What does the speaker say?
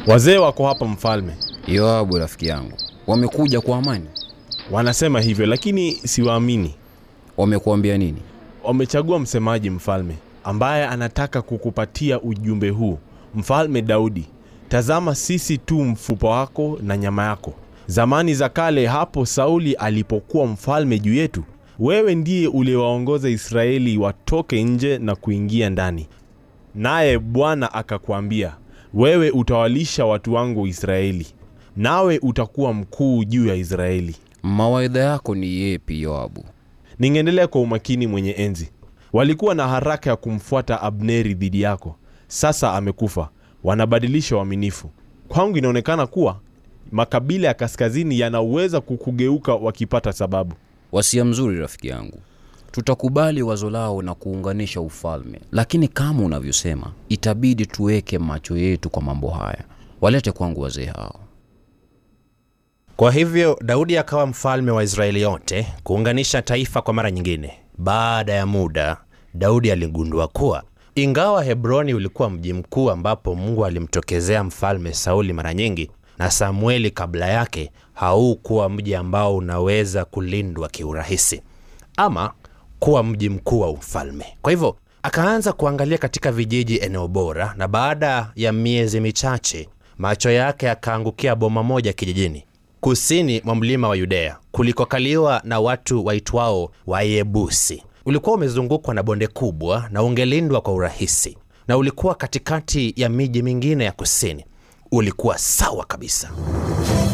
Wazee wako hapa mfalme, Yoabu rafiki yangu, wamekuja kwa amani? wanasema hivyo, lakini siwaamini. Wamekuambia nini? Wamechagua msemaji mfalme, ambaye anataka kukupatia ujumbe huu. Mfalme Daudi, tazama, sisi tu mfupa wako na nyama yako. Zamani za kale, hapo Sauli alipokuwa mfalme juu yetu, wewe ndiye uliwaongoza Israeli watoke nje na kuingia ndani. Naye Bwana akakwambia, wewe utawalisha watu wangu Israeli, nawe utakuwa mkuu juu ya Israeli. Mawaidha yako ni yepi Yoabu? Ningeendelea kwa umakini mwenye enzi. Walikuwa na haraka ya kumfuata Abneri dhidi yako, sasa amekufa, wanabadilisha uaminifu. Kwangu inaonekana kuwa makabila ya kaskazini yanaweza kukugeuka wakipata sababu. Wasia mzuri rafiki yangu, tutakubali wazo lao na kuunganisha ufalme, lakini kama unavyosema, itabidi tuweke macho yetu kwa mambo haya. Walete kwangu wazee hao. Kwa hivyo Daudi akawa mfalme wa Israeli yote, kuunganisha taifa kwa mara nyingine. Baada ya muda, Daudi aligundua kuwa ingawa Hebroni ulikuwa mji mkuu ambapo Mungu alimtokezea mfalme Sauli mara nyingi, na Samueli kabla yake, haukuwa mji ambao unaweza kulindwa kiurahisi ama kuwa mji mkuu wa ufalme. Kwa hivyo akaanza kuangalia katika vijiji eneo bora, na baada ya miezi michache macho yake yakaangukia boma moja kijijini kusini mwa mlima wa Yudea kulikokaliwa na watu waitwao Wayebusi. Ulikuwa umezungukwa na bonde kubwa na ungelindwa kwa urahisi, na ulikuwa katikati ya miji mingine ya kusini. Ulikuwa sawa kabisa.